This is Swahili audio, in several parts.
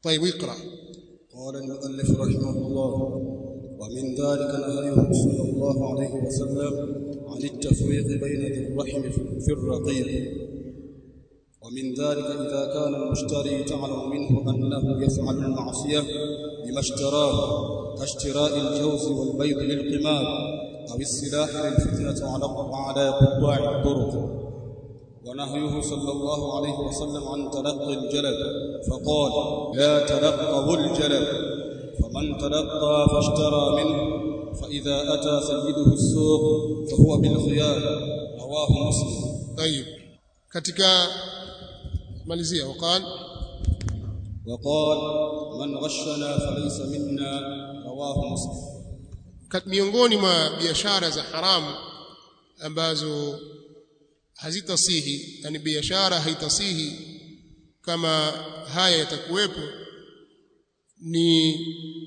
طيب اقرا قال المؤلف رحمه الله ومن ذلك نهيه صلى الله عليه وسلم عن التفريق بين ذي الرحم في الرقيق ومن ذلك إذا كان المشتري تعلم منه أنه يفعل المعصية بما اشتراه كاشتراء الجوز والبيض للقمار أو السلاح للفتنة على على قطاع الطرق ونهيه صلى الله عليه وسلم عن تلقي الجلب فقال لا تلقوا الجلب فمن تلقى فاشترى منه فإذا أتى سيده السوق فهو بالخيار رواه مسلم طيب katika malizia وقال وقال من غشنا فليس منا رواه مسلم Kat- miongoni mwa biashara za haramu ambazo hazitasihi yani biashara haitasihi kama haya yatakuwepo ni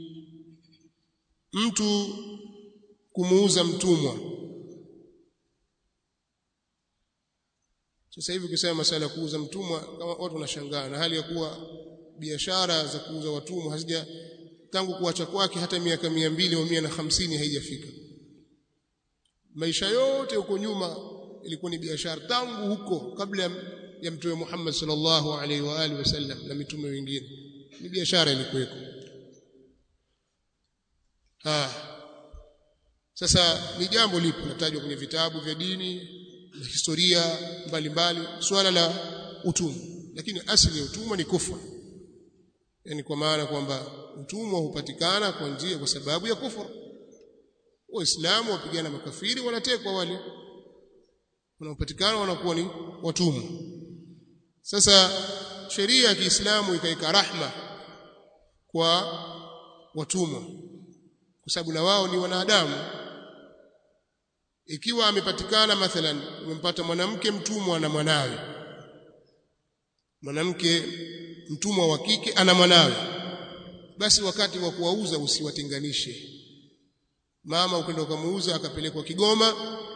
mtu kumuuza mtumwa sasa hivi ukisema masala ya kuuza mtumwa kama watu wanashangaa na hali ya kuwa biashara za kuuza watumwa hazija tangu kuacha kwake hata miaka mia mbili au mia na hamsini haijafika maisha yote huko nyuma ilikuwa ni biashara tangu huko kabla ya- ya mtume Muhammad sallallahu alaihi wa alihi wasallam na mitume wengine ni biashara ilikuweko ah sasa ni jambo lipo natajwa kwenye vitabu vya dini na historia mbalimbali swala la utumwa lakini asili ya utumwa ni kufa yani kwa maana kwamba utumwa hupatikana kwa njia kwa sababu ya kufuru waislamu wapigana makafiri wanatekwa wale wanaopatikana wanakuwa ni watumwa sasa sheria ya Kiislamu ikaika rahma kwa watumwa kwa sababu na wao ni wanadamu ikiwa amepatikana mathalan umempata mwanamke mtumwa na mwanawe mwanamke mtumwa wa kike ana mwanawe basi wakati wa kuwauza usiwatenganishe mama ukenda ukamuuza akapelekwa Kigoma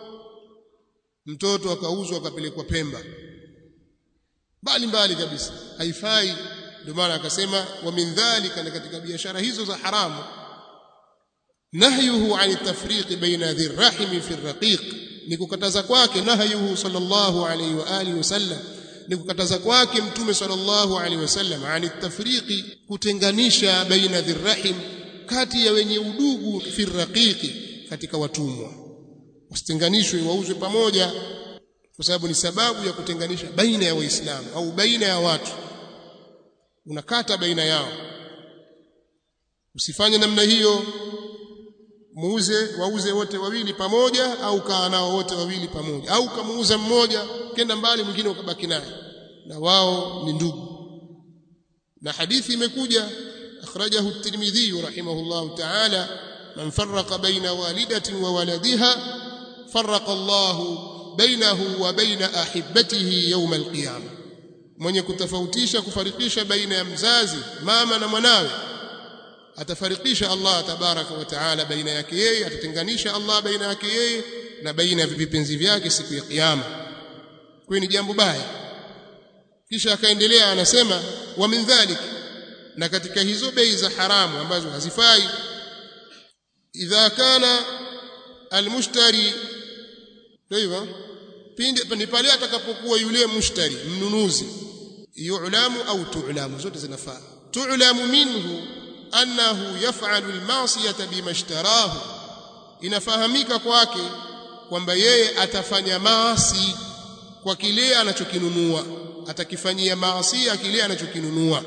mtoto akauzwa akapelekwa Pemba mbali mbali kabisa haifai ndio maana akasema wa min dhalika na katika biashara hizo za haramu nahyuhu ani tafriq baina dhi rahimi fi raqiq ni kukataza kwake nahyuhu sallallahu alayhi wa alihi wasallam ni kukataza kwake mtume sallallahu alayhi wasallam ani tafriqi kutenganisha baina dhi rahim kati ya wenye udugu fi raqiqi katika watumwa usitenganishwe wauzwe pamoja kwa sababu ni sababu ya kutenganisha baina ya waislamu au baina ya watu unakata baina yao usifanye namna hiyo muuze wauze wote wawili pamoja au kaa nao wote wawili pamoja au kamuuza mmoja kenda mbali mwingine ukabaki naye na wao ni ndugu na hadithi imekuja akhrajahu at-Tirmidhi rahimahullahu ta'ala man farraqa baina walidatin wa waladiha farraqa Allahu bainahu wa baina ahibbatihi yawm al-qiyamah mwenye kutofautisha kufarikisha baina ya mzazi mama na mwanawe atafarikisha Allah tabaraka wa taala baina yake yeye atatenganisha Allah baina yake yeye na baina ya vipenzi vyake siku ya kiyama kwa ni jambo baya kisha akaendelea anasema wa min dhalik na katika hizo bei za haramu ambazo hazifai idha kana almushtari hivyo pindi ni pale atakapokuwa yule mushtari mnunuzi yu'lamu au tu'lamu zote zinafaa tu'lamu minhu annahu yaf'alu al-ma'siyata bima ishtarahu inafahamika kwake kwamba yeye atafanya maasi kwa kile anachokinunua atakifanyia maasi kile anachokinunua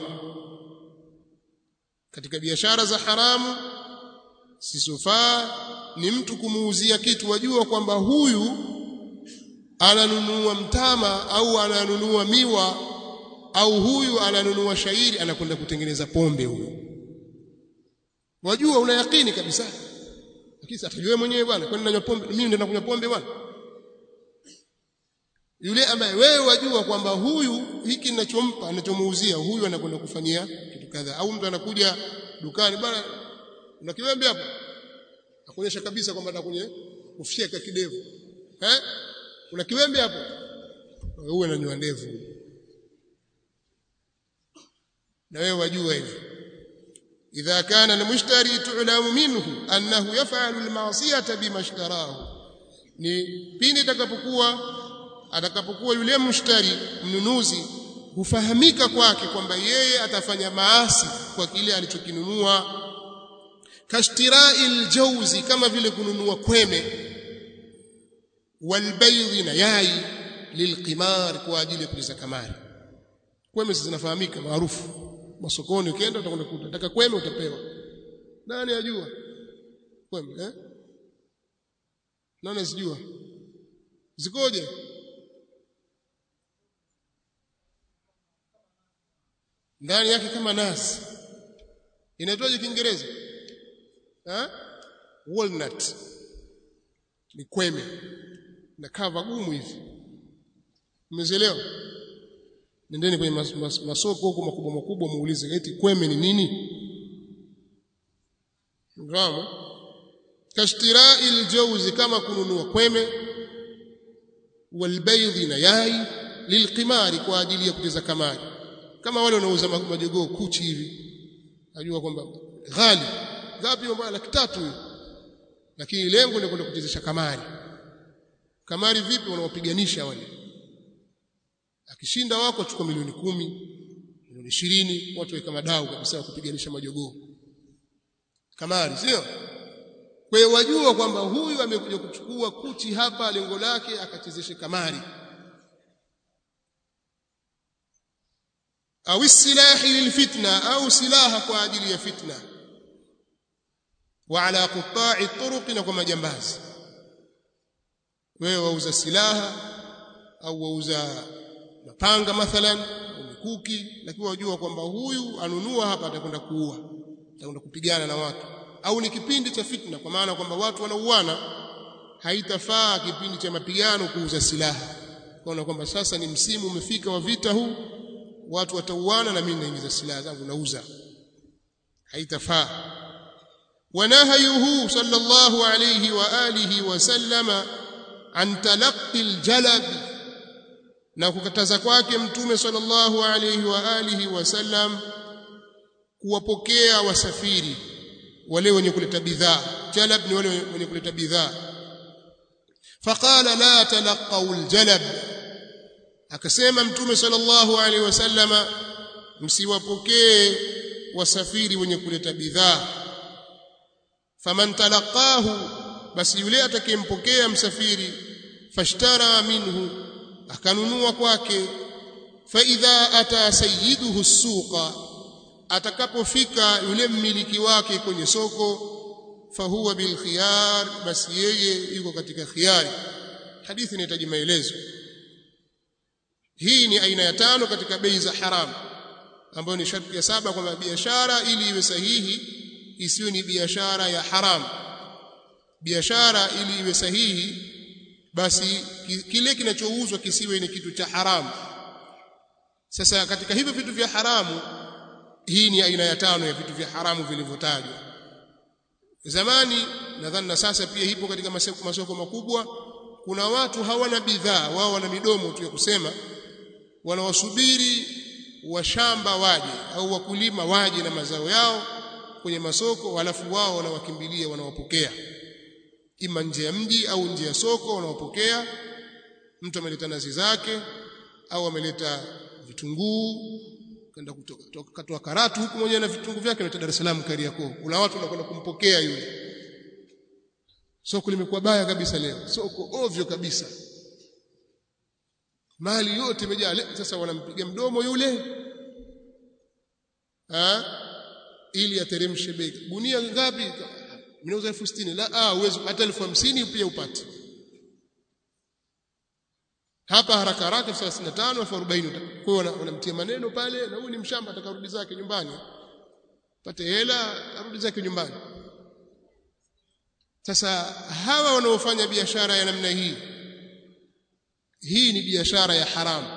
katika biashara za haramu sisofaa ni mtu kumuuzia kitu wajua kwamba huyu ananunua mtama au ananunua miwa au huyu ananunua shairi anakwenda kutengeneza pombe huyu wajua una yakini kabisa lakini atajua mwenyewe bwana kwani nanywa pombe mimi ndio nakunywa pombe bwana yule ambaye wewe wajua kwamba huyu hiki ninachompa ninachomuuzia huyu anakwenda kufanyia kitu kadhaa au mtu anakuja dukani bwana una kiwembe hapo akuonyesha kabisa kwamba atakunye kufyeka kidevu eh una kiwembe hapo wewe unanywa ndevu na wewe wajua hivyo idha kana almushtari tu'lamu minhu annahu yaf'alu alma'siyata bima ishtarahu ni pindi atakapokuwa atakapokuwa yule mshtari mnunuzi hufahamika kwake kwamba yeye atafanya maasi kwa kile alichokinunua kashtirai jauzi kama vile kununua kweme walbaydhi na yai lilqimar kwa ajili ya kuliza kamari kweme zinafahamika maarufu masokoni ukienda utakwenda kuta nataka kweme utapewa nani ajua kweme eh nani asijua zikoje ndani yake kama nazi inaitwaje kiingereza eh walnut ni kweme na kava gumu hivi umezielewa nendeni kwenye mas, mas, masoko huko makubwa makubwa muulize eti kweme ni nini Ngamu kashtirai aljawzi kama kununua kweme walbaydhi na yai lilqimari kwa ajili ya kuteza kamari kama wale wanauza majogoo kuchi hivi najua kwamba ghali ngapi mbaya laki tatu hiyo lakini lengo ni kwenda kuchezesha kamari kamari vipi wanawapiganisha wale akishinda wako achukua milioni kumi milioni ishirini watu weka madau kabisa kupiganisha majogoo kamari sio kwa hiyo wajua kwamba huyu amekuja kuchukua kuchi hapa lengo lake akachezeshe kamari au silahi lilfitna au silaha kwa ajili ya fitna wa ala quta'i turuq na kwa majambazi wewe wauza silaha au wauza mapanga mathalan au mikuki lakini wajua kwamba huyu anunua hapa atakwenda kuua atakwenda kupigana na watu au ni kipindi cha fitna kwa maana kwamba watu wanauana haitafaa kipindi cha mapigano kuuza silaha kwaona kwamba sasa ni msimu umefika wa vita huu watu watauana na mimi naingiza silaha zangu nauza haitafaa ونهيه صلى الله عليه واله وسلم عن تلقي الجلب na kukataza kwake mtume sallallahu alayhi wa alihi wasallam kuwapokea wasafiri wale wenye kuleta bidhaa jalab ni wale wenye kuleta bidhaa faqala la talaqaw aljalab akasema mtume sallallahu alayhi wasallama msiwapokee wasafiri wenye kuleta bidhaa faman talaqahu basi yule atakayempokea msafiri fashtara minhu akanunua kwake fa idha ata sayyiduhu suqa atakapofika yule mmiliki wake kwenye soko fahuwa bil khiyar basi yeye yuko katika khiyari hadithi inahitaji maelezo hii ni aina ya tano katika bei za haramu ambayo ni sharti ya saba kwamba biashara ili iwe sahihi isiwe ni biashara ya haramu biashara ili iwe sahihi basi kile kinachouzwa kisiwe ni kitu cha haramu sasa katika hivyo vitu vya haramu hii ni aina ya tano ya vitu vya haramu vilivyotajwa zamani nadhani na sasa pia ipo katika masoko, masoko makubwa kuna watu hawana bidhaa wao wana midomo tu ya kusema wanawasubiri washamba waje au wakulima waje na mazao yao kwenye masoko halafu wao wanawakimbilia wanawapokea ima nje ya mji au nje ya soko wanawapokea mtu ameleta nazi zake au ameleta vitunguu kaenda kutoka katoa karatu huku mwenyewe na vitunguu vyake analeta Dar es Salaam Kariakoo kuna watu wanakwenda kumpokea yule soko limekuwa baya kabisa leo soko ovyo kabisa mali yote imejaa sasa wanampiga mdomo yule ha? ili ateremshe bei gunia ngapi mnauza elfu sitini la ah uwezo hata elfu hamsini pia upate hapa haraka haraka elfu thelathini na tano elfu arobaini kwa hiyo wanamtia maneno pale na huyu ni mshamba atakarudi zake nyumbani pate hela arudi zake nyumbani sasa hawa wanaofanya biashara ya namna hii hii ni biashara ya haramu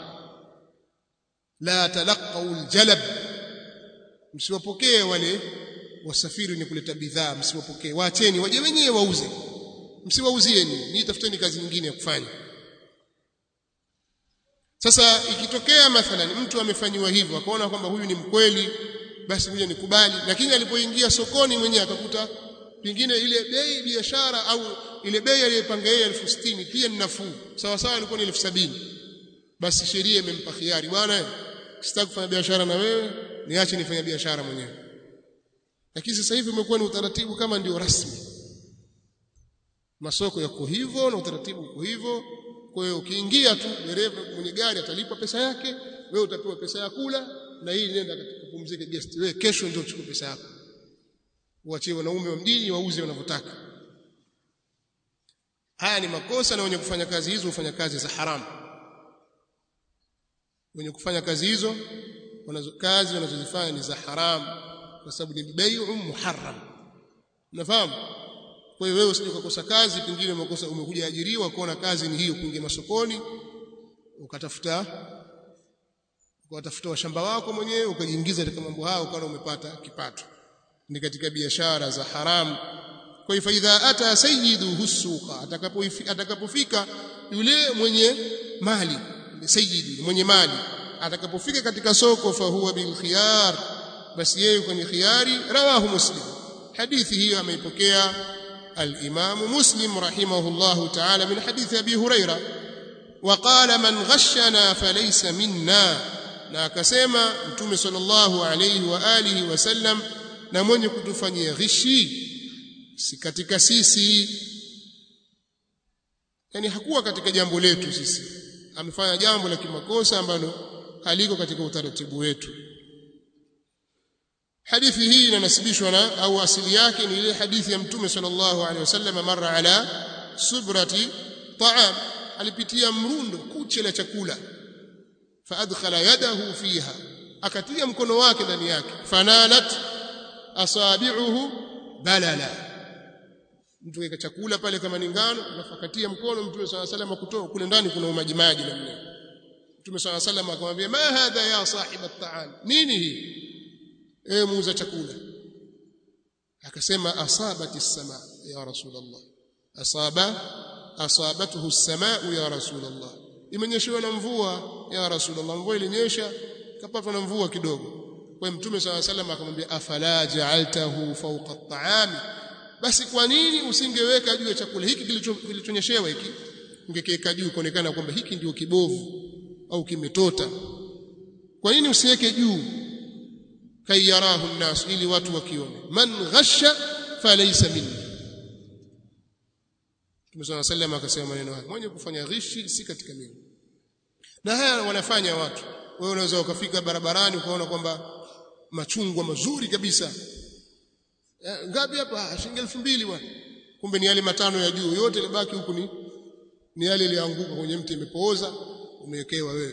la talaqau aljalab msiwapokee wale wasafiri ni kuleta bidhaa msiwapokee waacheni waje wenyewe wauze msiwauzieni ni tafuteni kazi nyingine ya kufanya sasa ikitokea mathalan mtu amefanyiwa hivyo akaona kwamba huyu ni mkweli basi ngoja nikubali lakini alipoingia sokoni mwenyewe akakuta pengine ile bei biashara au ile bei aliyopanga yeye elfu sitini pia ni nafuu sawa sawa ilikuwa ni elfu sabini basi sheria imempa khiari bwana sitaki kufanya biashara na wewe niache nifanye biashara mwenyewe lakini sasa hivi umekuwa ni utaratibu kama ndio rasmi masoko yako hivyo na utaratibu uko hivyo kwa hiyo ukiingia tu dereva mwenye gari atalipa pesa yake wewe utapewa pesa ya kula na hii nenda kupumzika guest wewe kesho ndio uchukue pesa yako uachie wanaume wa mjini wauze wanavyotaka haya ni makosa na wenye kufanya kazi hizo hufanya kazi za haramu wenye kufanya kazi hizo wanazo kazi wanazozifanya ni za haramu kwa sababu ni bai'u muharram unafahamu kwa hiyo wewe usije ukakosa kazi pengine umekosa umekuja ajiriwa kuona kazi ni hiyo kuingia masokoni ukatafuta ukatafuta washamba wako mwenyewe ukajiingiza katika mambo hayo ukawa umepata kipato ni katika biashara za haramu kwa hivyo idha ata sayyidu suqa atakapofika yule mwenye mali sayyidi mwenye mali atakapofika katika soko fa huwa bil khiyar basi yeye kwenye khiyari rawahu muslim hadithi hiyo ameipokea al-Imam Muslim rahimahullahu ta'ala min hadithi Abi Huraira وقال من غشنا فليس منا na akasema mtume sallallahu alayhi wa alihi wasallam na mwenye kutufanyia ghishi si katika sisi yani hakuwa katika jambo letu sisi amefanya jambo la kimakosa ambalo haliko katika utaratibu wetu hadithi hii inanasibishwa na au asili yake ni ile hadithi ya mtume sallallahu alaihi wasallam mara ala subrati ta'am alipitia mrundo kuche la chakula faadkhala yadahu fiha akatia mkono wake ndani yake fanalat asabi'uhu balala mtu weka chakula pale kama ni ngano alafu akatia mkono mtume swalla sallam kutoa kule ndani kuna maji maji namna mtume swalla sallam akamwambia ma hadha ya sahib at-ta'am nini hii ewe muuza chakula akasema asabati as-sama ya rasulullah asaba asabathu as-samaa ya rasulullah imenyeshewa na mvua ya rasulullah mvua ilinyesha kapatwa na mvua kidogo kwa mtume swalla sallam akamwambia afala ja'altahu fawqa at-ta'ami basi kwa nini usingeweka juu ya chakula hiki kilichonyeshewa hiki ungekiweka juu kuonekana kwamba hiki ndio kibovu au kimetota kwa nini usiweke juu kayarahu nnas ili watu wakione man ghasha falaysa minni Mtume صلى الله عليه وسلم akasema maneno haya mwenye kufanya ghishi si katika mimi na haya wanafanya watu wewe unaweza ukafika barabarani ukaona kwamba machungwa mazuri kabisa ngapi hapa shilingi 2000 bwana kumbe ni yale matano ya juu yote libaki huku ni ni yale ilianguka kwenye mti imepooza umewekewa wewe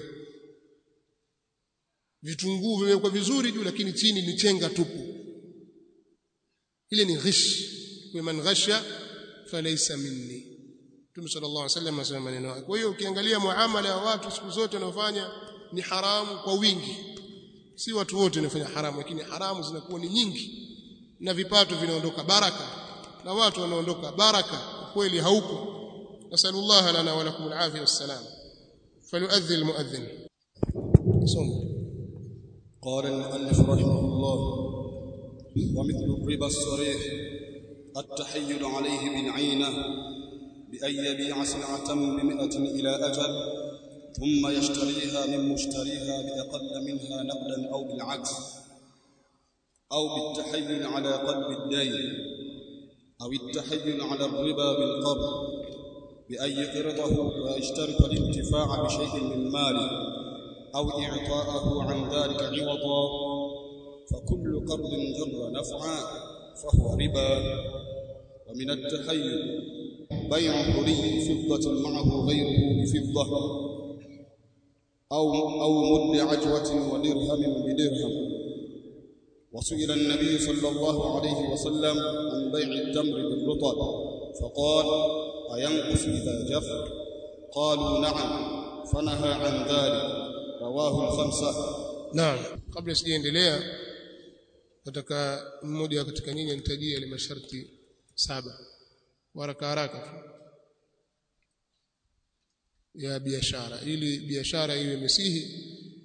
vitunguu vimewekwa vizuri juu lakini chini ni chenga tupu ile ni ghish kwa man ghasha falaysa minni Mtume sallallahu alaihi wasallam anasema maneno haya kwa hiyo ukiangalia muamala ya watu siku zote wanaofanya ni haramu kwa wingi si watu wote wanafanya haramu lakini haramu zinakuwa ni nyingi na vipato vinaondoka baraka na watu wanaondoka baraka kweli haupo nasallallahu lana wa lakum alafia wassalam falyu'adhdhi almu'adhdhin soma قال المؤلف رحمه الله ومثل الربا الصريح التحيل عليه بالعينة بأن يبيع سلعة بمئة إلى أجل ثم يشتريها من مشتريها بأقل منها نقدا أو بالعكس أو بالتحيل على قلب الدين أو التحيل على الربا بالقبض بأن يقرضه ويشترط الانتفاع بشيء من ماله أو إعطاءه عن ذلك عوضا فكل قرض جر نفعا فهو ربا ومن التحيل بيع حلي فضة معه غيره بفضة أو أو مد عجوة ودرهم بدرهم وسئل النبي صلى الله عليه وسلم عن بيع التمر بالرطب فقال أينقص إذا جف قالوا نعم فنهى عن ذلك رواه الخمسة Naam, kabla sijaendelea nataka mmoja katika nyinyi anitajie ile masharti saba haraka haraka tu ya biashara ili biashara iwe mesihi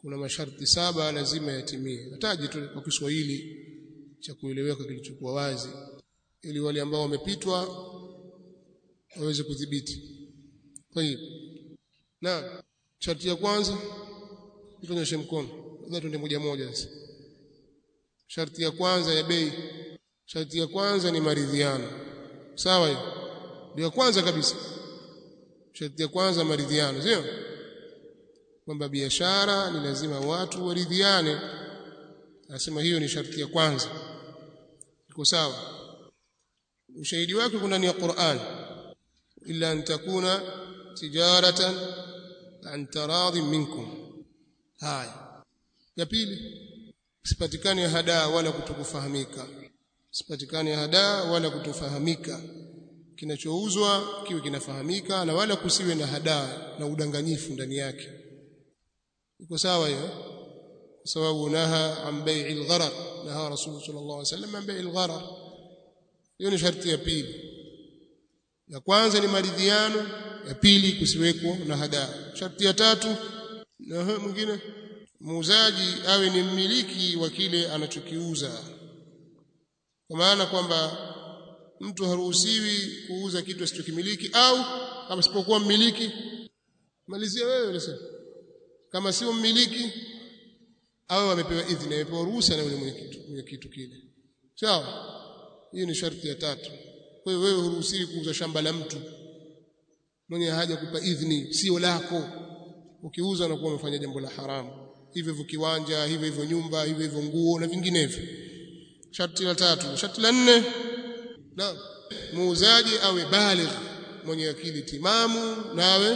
kuna masharti saba lazima yatimie nataji tu kwa Kiswahili cha kueleweka kilichokuwa wazi ili wale ambao wamepitwa waweze kudhibiti kwa hiyo na sharti ya kwanza tuonyeshe mkono labda tuende moja moja sasa sharti ya kwanza ya bei sharti ya kwanza ni maridhiano sawa hiyo ndio kwanza kabisa sharti ya kwanza maridhiano sio kwamba biashara ni lazima watu waridhiane anasema hiyo ni sharti ya kwanza iko sawa ushahidi wake kuna ndani ya Qur'an illa an takuna tijaratan an taradhi minkum haya ya pili sipatikane hadaa wala kutokufahamika sipatikane hadaa wala kutofahamika kinachouzwa kiwe kinafahamika na wala kusiwe na hadaa na udanganyifu ndani yake iko sawa hiyo kwa sababu naha an bai'il gharar naha rasul sallallahu alaihi wasallam an bai'il gharar hiyo ni sharti ya pili ya kwanza ni maridhiano ya pili kusiweko na hadaa sharti ya tatu na mwingine muuzaji awe ni mmiliki wa kile anachokiuza kwa maana kwamba mtu haruhusiwi kuuza kitu asichokimiliki au kama sipokuwa mmiliki malizia wewe unasema kama sio mmiliki au amepewa idhini amepewa ruhusa na yule mwenye kitu mwenye kitu kile sawa hiyo ni sharti ya tatu kwa hiyo wewe huruhusiwi kuuza shamba la mtu mwenye haja kupa idhini sio lako ukiuza unakuwa umefanya jambo la haramu hivyo hivyo kiwanja hivyo hivyo nyumba hivyo hivyo nguo na vinginevyo sharti la tatu sharti la nne na muuzaji awe baligh mwenye akili timamu nawe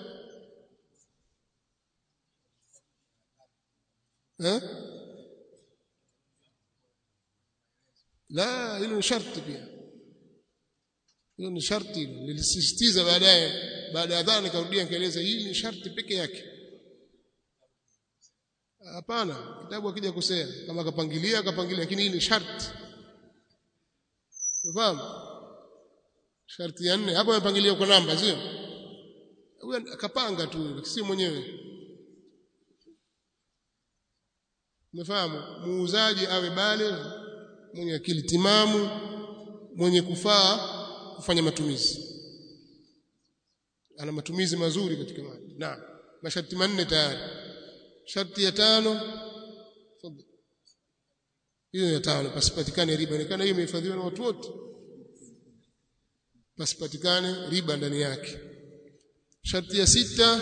eh la hilo ni sharti pia hilo ni sharti nilisisitiza baadaye baada ya dhana nikarudia nikaeleza hii ni sharti peke yake hapana kitabu akija kusema kama akapangilia akapangilia lakini hii ni sharti unafahamu sharti ya nne hapo amepangilia kwa namba sio huyo akapanga tu si mwenyewe umefahamu muuzaji awe bale mwenye akili timamu mwenye kufaa kufanya matumizi ana matumizi mazuri katika mali naam masharti manne tayari sharti ya tano hiyo ya tano pasipatikane riba inaonekana hiyo imehifadhiwa na watu wote pasipatikane riba ndani yake sharti ya sita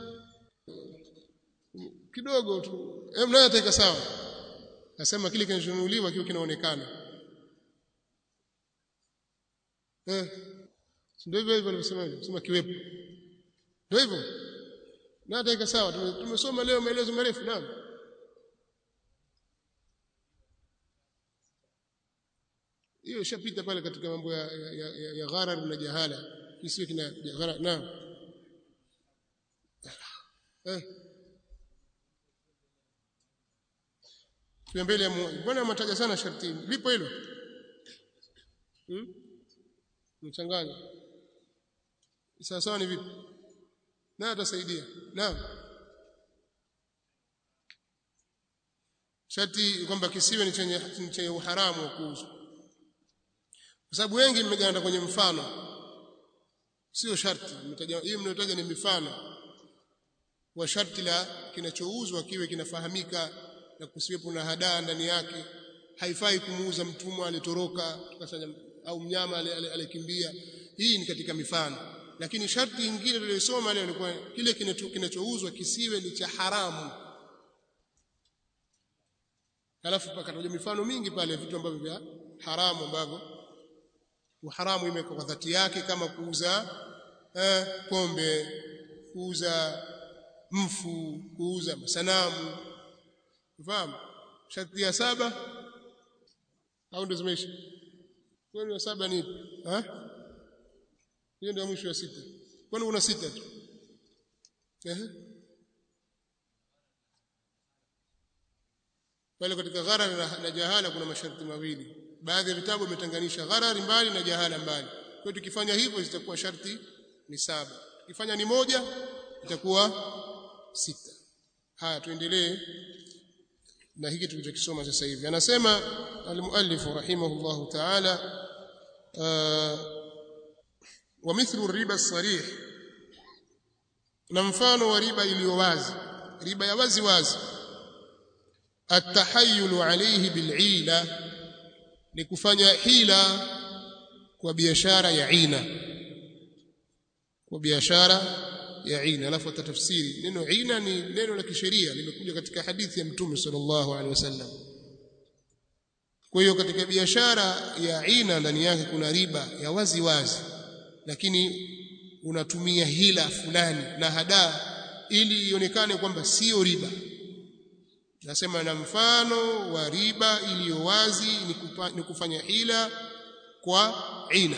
kidogo tu hem nayo ataika sawa nasema kile kinachonunuliwa kiwe kinaonekana eh ndio hivyo hivyo nimesema sema kiwepo ndio hivyo na ataika sawa tumesoma leo maelezo marefu naam hiyo ishapita pale katika mambo ya, ya, ya, ya gharar na jahala kisiwe kina gharar naam eh mbele ya Mungu mbona mtaja sana sharti lipo hilo hmm? mchanganya sawa sawa ni vipi na atasaidia naam sharti kwamba kisiwe ni chenye chenye uharamu wa kuuzwa kwa sababu wengi mmeganda kwenye mfano sio sharti mmetaja hii mnayotaja ni mifano wa sharti la kinachouzwa kiwe kinafahamika na kusiwepo na hadaa ndani yake haifai kumuuza mtumwa alitoroka tukasanya au mnyama alikimbia hii ni katika mifano lakini sharti nyingine tuliyosoma leo ilikuwa kile kinachouzwa kisiwe ni cha haramu alafu pakataja mifano mingi pale vitu ambavyo vya haramu ambavyo uharamu imekuwa kwa dhati yake kama kuuza eh, pombe kuuza mfu kuuza masanamu ufahamu sharti ya saba au ndio zimeisha kwani ya saba ni ha hiyo ndio mwisho wa sita kwani una sita tu ehe pale katika gharar na, na jahala kuna masharti mawili baadhi ya vitabu vimetenganisha gharari mbali na jahala mbali kwa tukifanya hivyo zitakuwa sharti ni saba tukifanya ni moja itakuwa sita haya tuendelee na hiki tulichokisoma sasa hivi anasema almuallif rahimahullahu ta'ala wa mithlu riba as-sarih na mfano wa riba iliyo wazi riba ya wazi wazi atahayyulu alayhi bil'ila ni kufanya hila kwa biashara ya ina kwa biashara ya ina alafu atatafsiri neno ina ni neno la kisheria limekuja katika hadithi ya mtume sallallahu alaihi wasallam kwa hiyo katika biashara ya ina ndani yake kuna riba ya wazi wazi lakini unatumia hila fulani na hadaa ili ionekane kwamba sio riba nasema na mfano wa riba iliyo wazi ni, kupa, ni kufanya hila kwa ina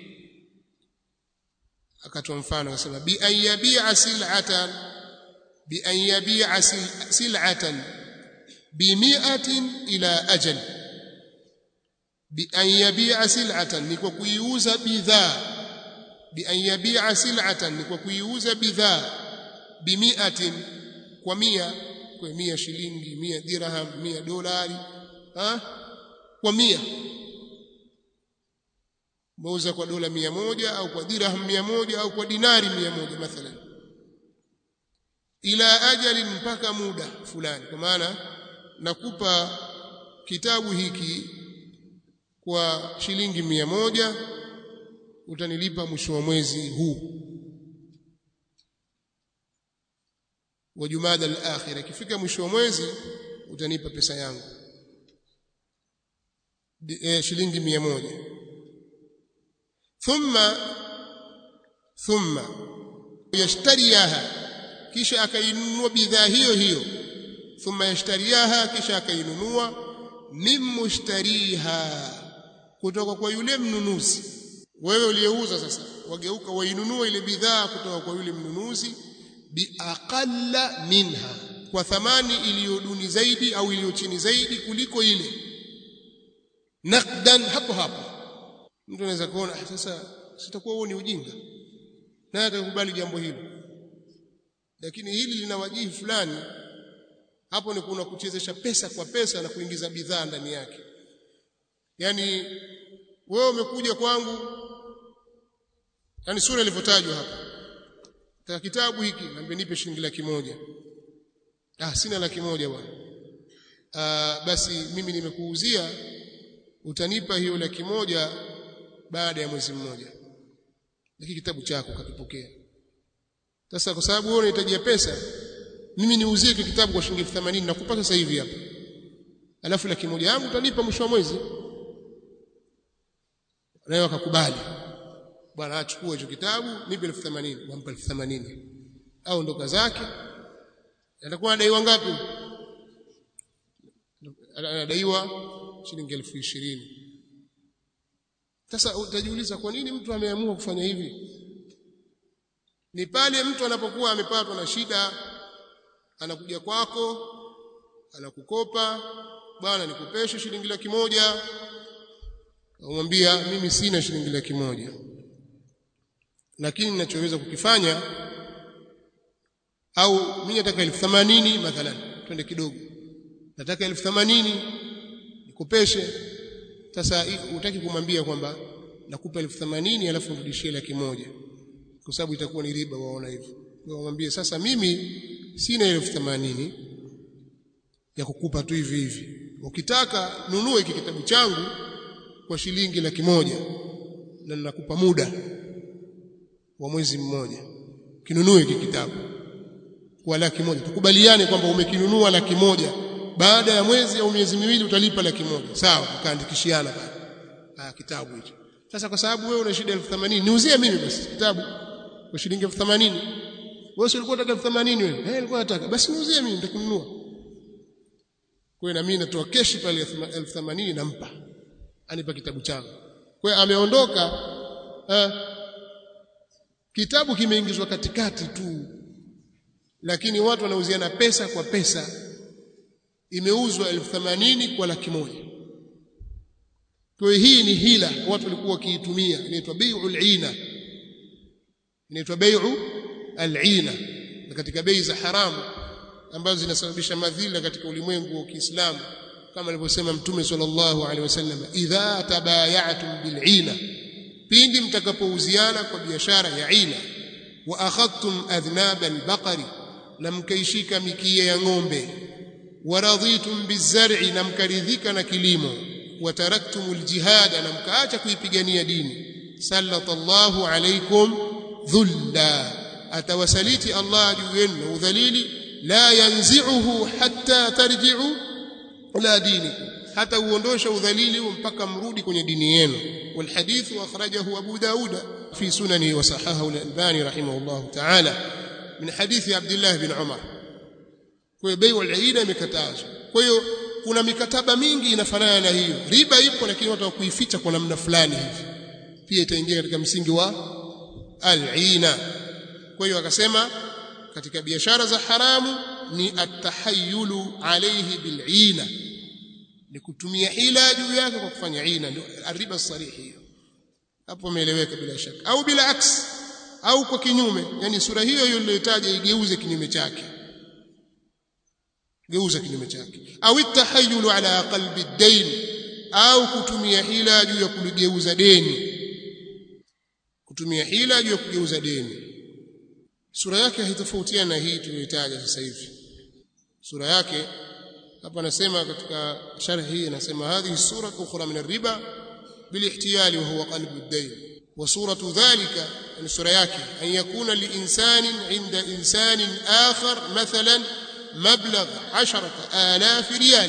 akatoa mfano akasema bi an yabi'a sil'atan bi an yabi'a sil'atan bi mi'atin ila ajal bi an yabi'a sil'atan ni kwa kuiuza bidhaa bi an yabi'a sil'atan ni kwa kuiuza bidhaa bi mi'atin kwa mia kwa mia shilingi mia dirham mia dolari ha? kwa mia mauza kwa dola mia moja au kwa dirham mia moja au kwa dinari mia moja mathalan ila ajali mpaka muda fulani kwa maana nakupa kitabu hiki kwa shilingi mia moja utanilipa mwisho wa mwezi huu wa Jumada al-akhirah ikifika mwisho wa mwezi utanipa pesa yangu e, shilingi mia moja thumma thumma yashtariyaha kisha akainunua bidhaa hiyo hiyo thumma yashtariyaha kisha akainunua min mushtariha kutoka kwa yule mnunuzi wewe uliyeuza sasa wageuka wainunua ile bidhaa kutoka kwa yule mnunuzi biaqalla minha kwa thamani iliyo duni zaidi au iliyo chini zaidi kuliko ile naqdan hapo hapo mtu anaweza kuona sasa sitakuwa huo ni ujinga naye atakubali jambo hilo lakini hili lina wajihi fulani hapo ni kuna kuchezesha pesa kwa pesa na kuingiza bidhaa ndani yake yani wewe umekuja kwangu yani sura ilivyotajwa hapa Taka kitabu hiki naambia nipe shilingi laki moja. Ah sina laki moja bwana. Ah basi mimi nimekuuzia utanipa hiyo laki moja baada ya mwezi mmoja. Hiki kitabu chako kakipokea. Sasa kwa sababu wewe unahitajia pesa, mimi niuzie hiki kitabu kwa shilingi 80 nakupa sasa hivi hapa. Alafu laki moja yangu utanipa mwisho wa mwezi. Naye akakubali bwana achukue hicho kitabu nipe 1080 wampa 1080 au ndoka zake atakuwa anadaiwa ngapi anadaiwa shilingi 1020 sasa utajiuliza kwa nini mtu ameamua kufanya hivi ni pale mtu anapokuwa amepatwa na shida anakuja kwako anakukopa bwana nikupeshe shilingi laki moja umwambia mimi sina shilingi laki moja lakini ninachoweza kukifanya au mimi nataka elfu themanini mathalan twende kidogo nataka elfu themanini nikupeshe sasa utaki kumwambia kwamba nakupa elfu themanini alafu nirudishie laki moja kwa sababu itakuwa ni riba waona hivyo wamwambie sasa mimi sina elfu themanini ya kukupa tu hivi hivi ukitaka nunue hiki kitabu changu kwa shilingi laki moja na ninakupa muda wa mwezi mmoja kinunue hiki kitabu kwa laki moja tukubaliane kwamba umekinunua laki moja baada ya mwezi au miezi miwili utalipa laki moja sawa tukaandikishiana pale ah kitabu hicho sasa kwa sababu wewe una shida 1080 niuzie mimi basi kitabu kwa shilingi 1080 wewe si ulikuwa unataka 1080 wewe eh nilikuwa nataka basi niuzie mimi nitakununua kwa na mimi natoa keshi pale 1080 nampa anipa kitabu changu kwa hiyo ameondoka eh, kitabu kimeingizwa katikati tu lakini watu wanauziana pesa kwa pesa imeuzwa elfu themanini kwa laki moja kwa hiyo hii ni hila watu walikuwa wakiitumia inaitwa bai'ul ina inaitwa bai'u al-ina na katika bei za haramu ambazo zinasababisha madhila katika ulimwengu wa Kiislamu kama alivyosema Mtume sallallahu alaihi wasallam idha tabayatum bil'ina pindi mtakapouziana kwa biashara ya ina wa akhadtum adhnab albaqari na mkaishika mikia ya ng'ombe waradhitum bizar'i na mkaridhika na kilimo wataraktum aljihada na mkaacha kuipigania dini sallallahu alaykum dhulla atawasaliti Allah juu yenu udhalili la yanzi'uhu hatta tarji'u ila dinikum hata uondosha udhalili mpaka mrudi kwenye dini yenu والحديث أخرجه أبو داود في سننه وصححه الألباني رحمه الله تعالى من حديث عبد الله بن عمر kwa bei wal-aina imekatazwa kwa hiyo kuna mikataba mingi inafanana na hiyo riba ipo lakini watu kuificha kwa namna fulani hivi pia itaingia katika msingi wa al-aina kwa hiyo akasema katika biashara za haramu ni at-tahayyulu alayhi bil-aina ni kutumia hila juu yake kwa kufanya ina ndio riba sarihi hiyo hapo umeeleweka bila shaka au bila aks au kwa kinyume yani sura hiyo hiyo niliyotaja igeuze kinyume chake geuza kinyume chake au tahayyulu ala qalbi ad-dayn au kutumia hila juu ya kuligeuza deni kutumia hila juu ya kugeuza deni sura yake haitofautiana na hii tuliyotaja sasa hivi sura yake hapa anasema katika sharh hii anasema hadhihi sura ukhra min ar-riba بالاحتيال وهو قلب الدين وصورة ذلك يعني سورة yake أن يكون لإنسان عند إنسان آخر مثلا مبلغ عشرة آلاف ريال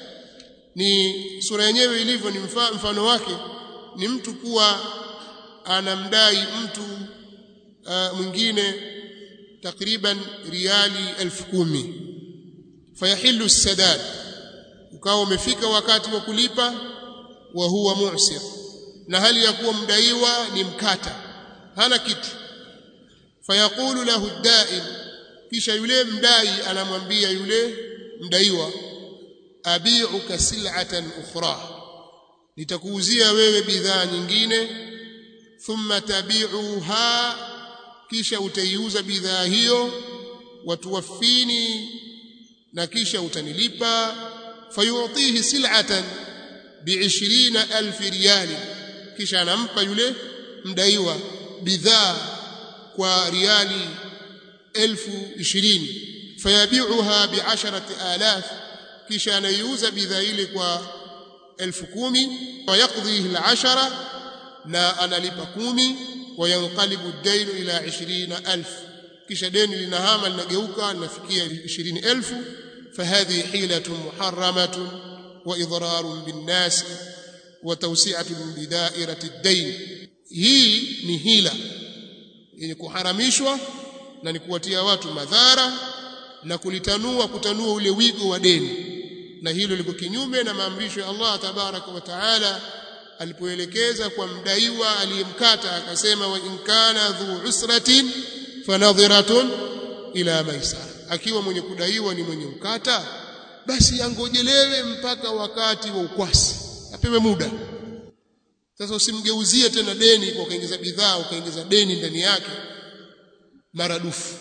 ni sura yenyewe ilivyo ni mfano wake ni mtu kuwa anamdai mtu uh, mwingine takriban riali elfu kumi fayahilu sadad ukawa umefika wakati wa kulipa wa huwa mu'sir na hali ya kuwa mdaiwa ni mkata hana kitu fayaqulu lahu ad-da'in kisha yule mdai anamwambia yule mdaiwa abi'uka sil'atan ukhra nitakuuzia wewe bidhaa nyingine thumma tabi'uha kisha utaiuza bidhaa hiyo watuwafini na kisha utanilipa fayu'tihi sil'atan bi'ishirina alfi riyali kisha anampa yule mdaiwa bidhaa kwa riali elfu ishirini fayabiuha biasharati alaf kisha anaiuza bidhaa ile kwa elfu kumi wayaqdhihi alashara na analipa kumi wayanqalibu ad-dainu ila ishirina alf kisha deni linahama linageuka linafikia ishirini elfu fahadhihi hilatun muharramatun وإضرار بالناس وتوسعة بدائرة الدين hii ni hila yenye kuharamishwa na ni kuwatia watu madhara na kulitanua kutanua ule wigo wa deni na hilo liko kinyume na maamrisho ya Allah tabaraka wa taala alipoelekeza kwa mdaiwa aliyemkata akasema wa in kana dhu usratin fanadhiratun ila maisara akiwa mwenye kudaiwa ni mwenye mkata basi angojelewe mpaka wakati wa ukwasi apewe muda sasa usimgeuzie tena deni kwa kaingiza bidhaa ukaingiza deni ndani yake maradufu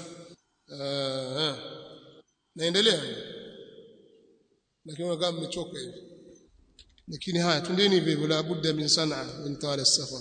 uh, naendelea lakini kama mmechoka hivi lakini haya twendeni hivyo la budda min sanaa min tawala safar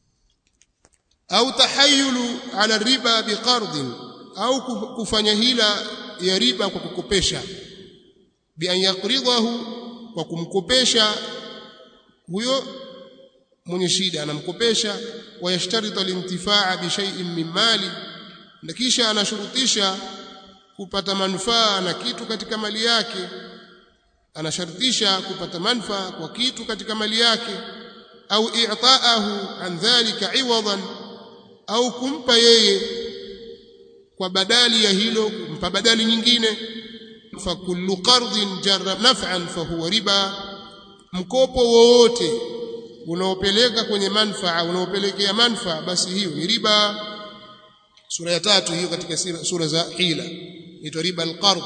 au tahayyulu ala riba biqardin au kufanya hila ya riba kwa kukopesha bi an yaqridahu kwa kumkopesha huyo mwenye shida anamkopesha wayashtarita lintifaa bi shay'in min mali na kisha anashurutisha kupata manufaa na kitu katika mali yake anashartisha kupata manufaa kwa kitu katika mali yake au i'taahu an dhalika iwadan au kumpa yeye kwa badali ya hilo kumpa badali nyingine fa kullu qardin jarra naf'an fa huwa riba mkopo wowote unaopeleka kwenye manfaa unaopelekea manfaa basi hiyo ni riba sura ya tatu hiyo katika sura za hila inaitwa riba alqard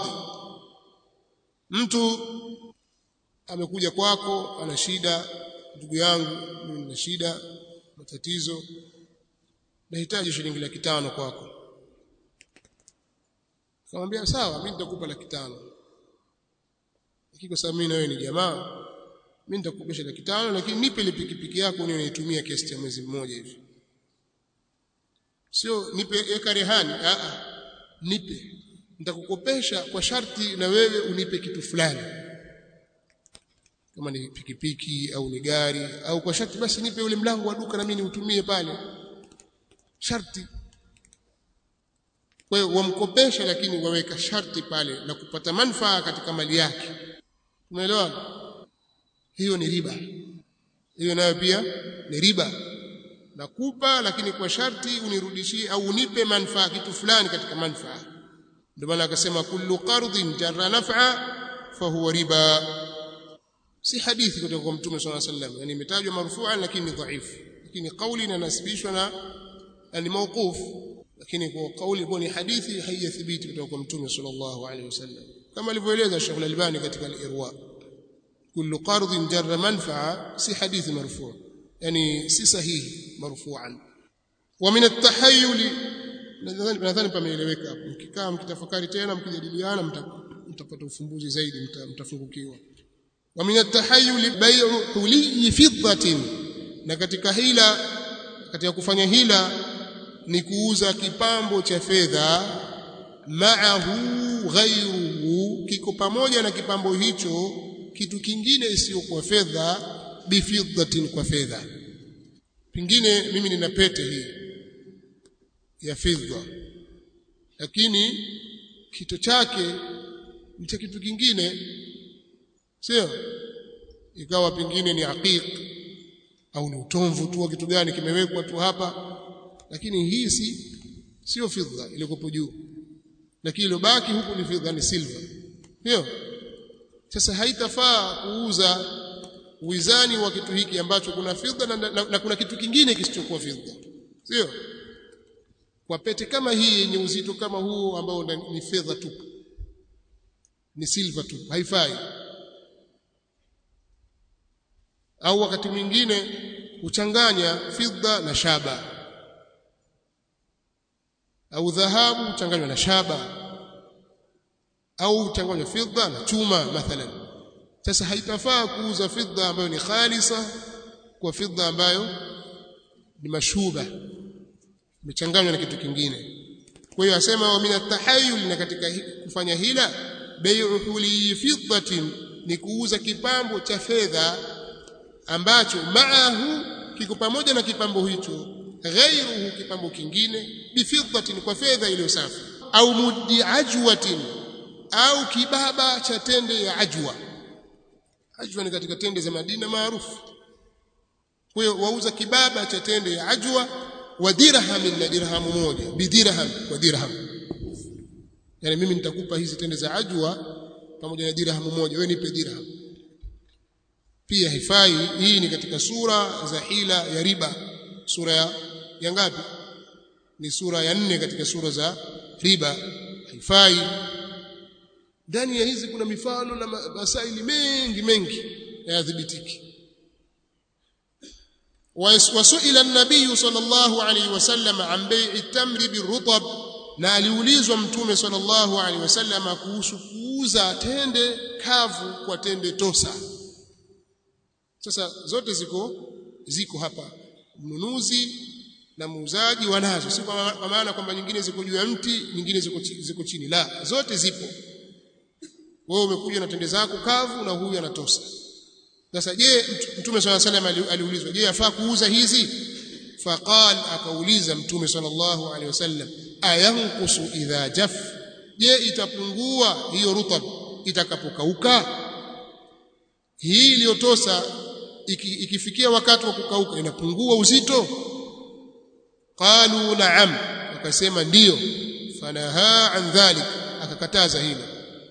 mtu amekuja kwako ana shida ndugu yangu mimi nina shida matatizo nahitaji shilingi laki tano kwako akamwambia sawa mimi nitakupa laki tano lakini kwa sababu mimi na wewe ni jamaa mimi nitakukopesha laki tano lakini nipe ile pikipiki yako niwe naitumia kiasi cha mwezi mmoja hivi sio nipe eka rehani a a nipe nitakukopesha kwa sharti na wewe unipe kitu fulani kama ni pikipiki au ni gari au kwa sharti basi nipe ule mlango wa duka na mimi niutumie pale sharti kwa hiyo wamkopesha lakini waweka sharti pale na kupata manufaa katika mali yake umeelewa hiyo ni riba hiyo nayo pia ni riba nakupa lakini kwa sharti unirudishie au unipe manufaa kitu fulani katika manufaa ndio maana akasema kullu qardin jarra naf'a fahuwa riba si hadithi kutoka kwa mtume swalla sallam yani imetajwa marfu'an lakini dhaifu lakini kauli inanasibishwa na ni mawquf lakini kwa kauli ambayo ni hadithi haijathibiti kutoka kwa mtume sallallahu alaihi wasallam kama alivyoeleza Sheikh Al-Albani katika Al-Irwa kullu qardin jarra manfa'a si hadithi marfu' yani si sahihi marfu'an wa min at-tahayyul nadhani nadhani pameeleweka hapo mkikaa mkitafakari tena mkijadiliana mtapata ufumbuzi zaidi mtafungukiwa wa min at-tahayyul bay'u huliy fiddatin na katika hila katika kufanya hila ni kuuza kipambo cha fedha ma'ahu ghayruhu kiko pamoja na kipambo hicho kitu kingine isiyokuwa fedha bifiddatin kwa fedha pingine mimi nina pete hii ya fedha lakini kito chake ni cha kitu kingine sio ikawa pingine ni aqiq au ni utomvu tu wa kitu gani kimewekwa tu hapa lakini hii si sio fedha ilikopo juu lakini ilobaki huku ni fedha ni silver sio sasa haitafaa kuuza uwizani wa kitu hiki ambacho kuna fedha na, na, na kuna kitu kingine kisichokuwa fedha sio kwa pete kama hii yenye uzito kama huu ambao ni fedha tu ni silver tu haifai au wakati mwingine huchanganya fedha na shaba au dhahabu huchanganywa na shaba au huchanganywa fedha na chuma mathalan sasa haitafaa kuuza fedha ambayo ni khalisa kwa fedha ambayo ni mashuba imechanganywa na kitu kingine kwa hiyo asema wa mina tahayyul na katika kufanya hila bai'u huli fiddatin ni kuuza kipambo cha fedha ambacho maahu kiko pamoja na kipambo hicho ghairuhu kipambo kingine bifiddatin kwa fedha iliyo safi au muddi ajwatin au kibaba cha tende ya ajwa ajwa ni katika tende za Madina maarufu kwa hiyo wauza kibaba cha tende ya ajwa wa dirham na dirhamu moja bidirham kwa dirham yani mimi nitakupa hizi tende za ajwa pamoja na dirhamu moja wewe nipe dirham pia hifai hii ni katika sura za hila ya riba sura ya, ya ngapi ni sura ya nne katika sura za riba haifai ndani ya hizi kuna mifano na masaili mengi mengi hayadhibitiki wasuila an-nabiy sallallahu alayhi wasallam an bai'i tamri birutab na aliulizwa mtume sallallahu alayhi wasallam kuhusu kuuza tende kavu kwa tende tosa sasa zote ziko ziko hapa mnunuzi na muuzaji wanazo si kwa maana kwamba nyingine ziko juu ya mti nyingine ziko ziko chini la zote zipo wewe umekuja na tende zako kavu na huyu anatosa sasa je mtume swalla salam aliulizwa je yafaa kuuza hizi faqal akauliza mtume sallallahu alaihi wasallam ayanqusu idha jaf je itapungua hiyo rutab itakapokauka hii iliyotosa iki, ikifikia wakati wa kukauka inapungua uzito qalu na'am wakasema ndiyo fanaha an dhalik akakataza hilo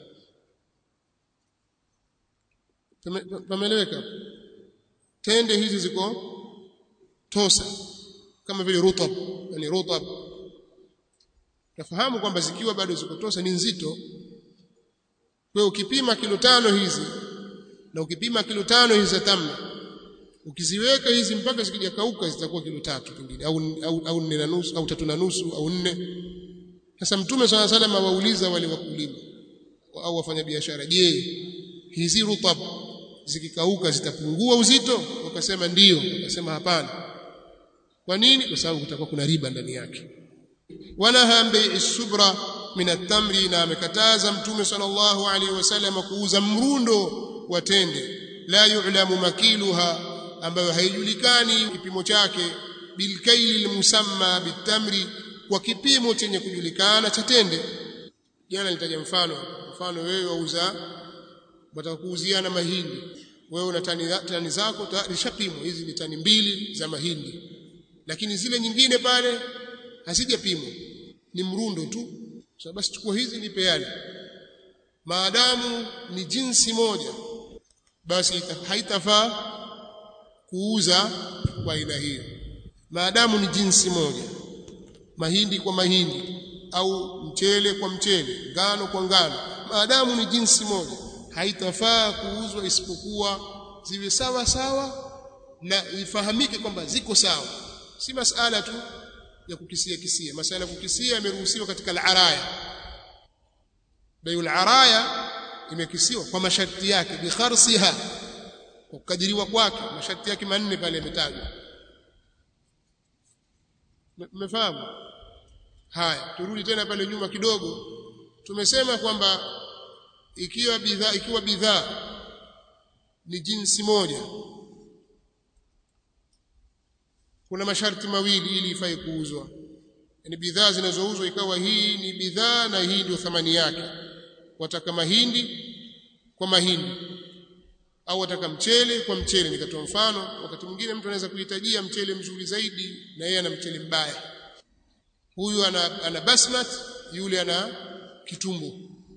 pameeleweka tende hizi ziko tosa kama vile rutab yani rutab nafahamu kwamba zikiwa bado ziko tosa ni nzito kwa ukipima kilo tano hizi na ukipima kilo tano hizi za tamna ukiziweka hizi mpaka zikija kauka zitakuwa kilo tatu pengine au au, au nne na nusu au tatu na nusu au nne sasa mtume swalla salam awauliza wale wakulima au wafanya biashara je hizi rutab zikikauka zitapungua uzito wakasema ndiyo wakasema hapana kwa nini kwa sababu kutakuwa kuna riba ndani yake wanaha bei subra min at-tamri na amekataza mtume sallallahu alaihi wasallam kuuza mrundo wa tende la yu'lamu makiluha ambayo haijulikani kipimo chake bilkaili musamma bitamri kwa kipimo chenye kujulikana cha tende jana nitaja mfano mfano wewe wauza wataka kuuziana mahindi wewe una tani, tani zako zishapimwa hizi ni tani mbili za mahindi lakini zile nyingine pale hazijapimwa ni mrundo tu so basi chukua hizi nipe yale maadamu ni jinsi moja basi haitafaa kuuza kwa aina hiyo maadamu ni jinsi moja mahindi kwa mahindi au mchele kwa mchele ngano kwa ngano maadamu ni jinsi moja haitafaa kuuzwa isipokuwa ziwe sawa sawa na ifahamike kwamba ziko sawa si masala tu ya kukisia kisia masala ya kukisia yameruhusiwa katika al-araya bayul araya imekisiwa kwa masharti yake bi kharsiha kwa kukadiriwa kwake masharti yake manne pale yametajwa mmefahamu haya turudi tena pale nyuma kidogo tumesema kwamba ikiwa bidhaa ikiwa bidhaa ni jinsi moja kuna masharti mawili ili ifai kuuzwa yani bidhaa zinazouzwa ikawa hii ni bidhaa na hii ndio thamani yake wataka mahindi kwa mahindi au wataka mchele kwa mchele nikatoa mfano wakati mwingine mtu anaweza kuhitajia mchele mzuri zaidi na yeye ana mchele mbaya huyu ana, ana basmat yule ana kitumbo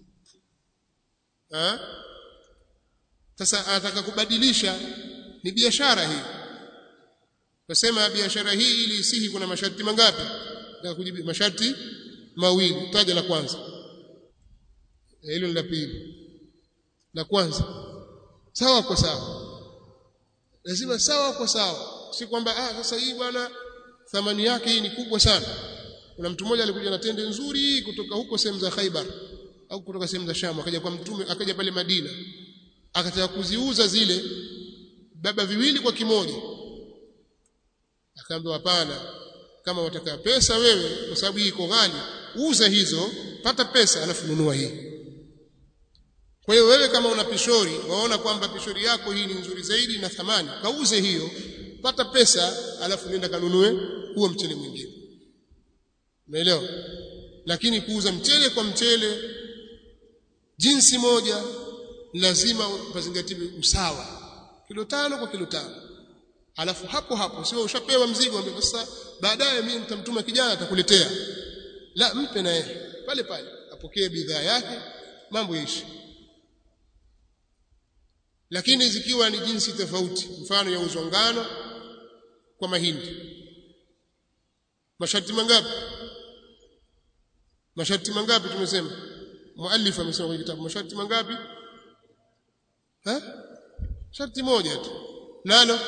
ha? sasa anataka kubadilisha ni biashara hii Nasema biashara hii ili isihi kuna masharti mangapi? Nataka kujibu masharti mawili. Taja la kwanza. Hilo ni la pili. La kwanza. Sawa kwa sawa. Lazima sawa kwa sawa. Si kwamba ah sasa hii bwana thamani yake hii ni kubwa sana. Kuna mtu mmoja alikuja na tende nzuri kutoka huko sehemu za Khaibar au kutoka sehemu za Sham akaja kwa mtume akaja pale Madina. Akataka kuziuza zile baba viwili kwa kimoja akaambiwa hapana kama wataka pesa wewe kwa sababu hii iko ghali uza hizo pata pesa alafu nunua hii kwa hiyo wewe kama una pishori waona kwamba pishori yako hii ni nzuri zaidi na thamani kauze hiyo pata pesa alafu nenda kanunue huo mchele mwingine umeelewa lakini kuuza mchele kwa mchele jinsi moja lazima pazingatiwe usawa kilo tano kwa kilo tano alafu hapo hapo sio ushapewa mzigo ambaye sasa baadaye mimi nitamtuma kijana atakuletea la mpe na yeye pale pale apokee bidhaa yake mambo yaishi lakini zikiwa ni jinsi tofauti mfano ya uzwa ngano kwa mahindi masharti mangapi masharti mangapi tumesema muallif amesema kwenye kitabu masharti mangapi ha sharti moja tu nalo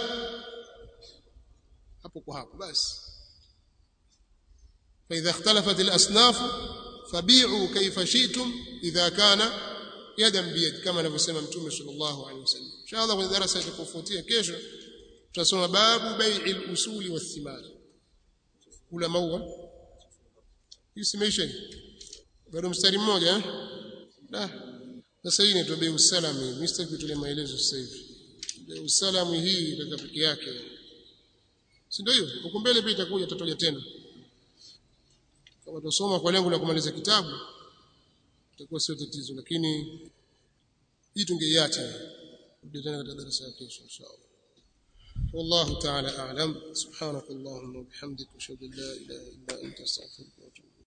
hapo kwa hapo basi فإذا اختلفت الأصناف فبيعوا كيف شئتم إذا كان يدا بيد كما anavyosema mtume sallallahu alaihi wasallam inshallah kwenye darasa itakayofuatia kesho tutasoma babu bai'i al-usuli wath-thimar kula maua hii simeisha bado mstari mmoja eh da sasa hii inaitwa bei usalami mimi sitaki kutoa maelezo sasa hivi bei usalami hii itakaa peke yake si ndio hiyo huko mbele pia itakuja tatoja tena kama tusoma kwa lengo la kumaliza kitabu itakuwa sio tatizo lakini hii tungeiacha ndio tena katika darasa ya kesho inshallah والله تعالى أعلم سبحانك اللهم وبحمدك أشهد أن لا إله إلا أنت أستغفرك وأتوب